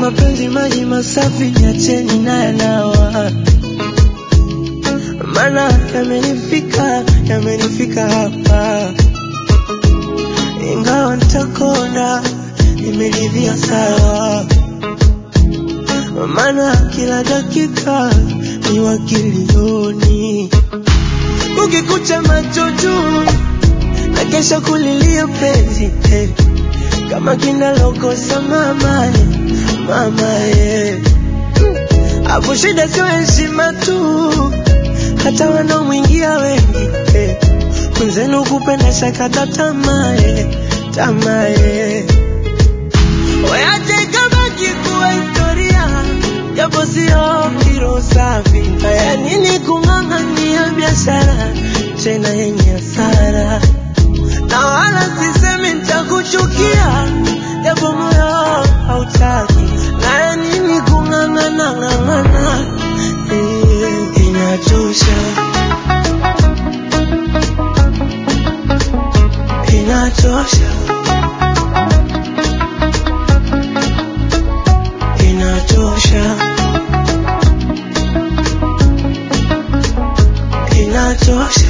mapenzi maji masafi, niacheni na yanawa, maana yamenifika, yamenifika hapa, ingawa nitakonda, nimeridhia sawa, maana kila dakika ni wakilioni, ukikucha macho juu na kesho kulilia penzi eh, kama kinalokosa mama eh, mama eh. Hapo shida sio heshima tu, hata wanaomwingia wengi eh. Mwenzenu kupenda shakata tamaa eh, tamaa eh. Weache kabaki kuwa historia, japo sio kiro safi. Haya nini kung'ang'ania biashara tena yenye hasara, na wala sisemi nitakuchukia, japo moyo hautaki. Haya nini kung'ang'ana ng'ang'ana, eh, inachosha, inachosha, inachosha, inachosha.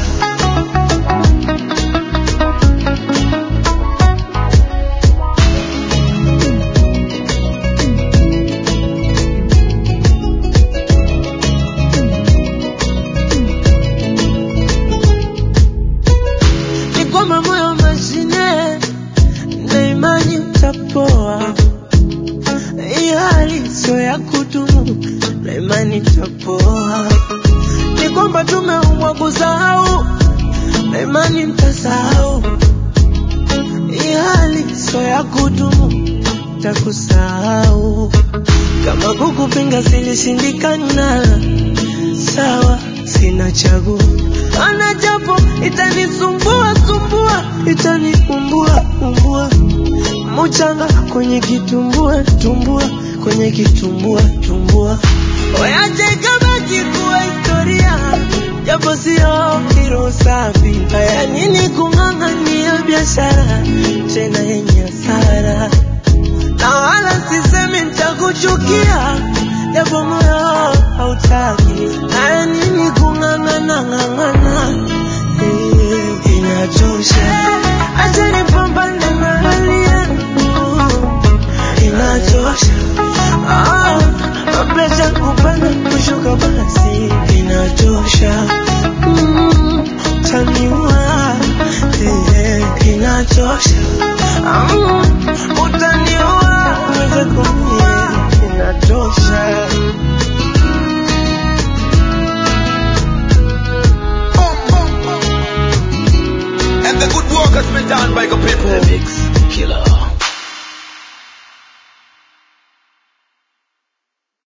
ni kwamba moyo mashine na imani utapoa. Hii hali sio ya kudumu na imani itapoa. Ni kwamba tumeumbwa kusahau na imani mtasahau. Hii hali sio ya kudumu, takusahau. Kama kukupinga silishindikana, sawa, sina chaguo. Ana japo itanisumbua sumbua, itaniumbua umbua, muchanga kwenye kitumbua tumbua, kwenye kitumbua tumbua. Weache kabaki kuwa historia, japo sio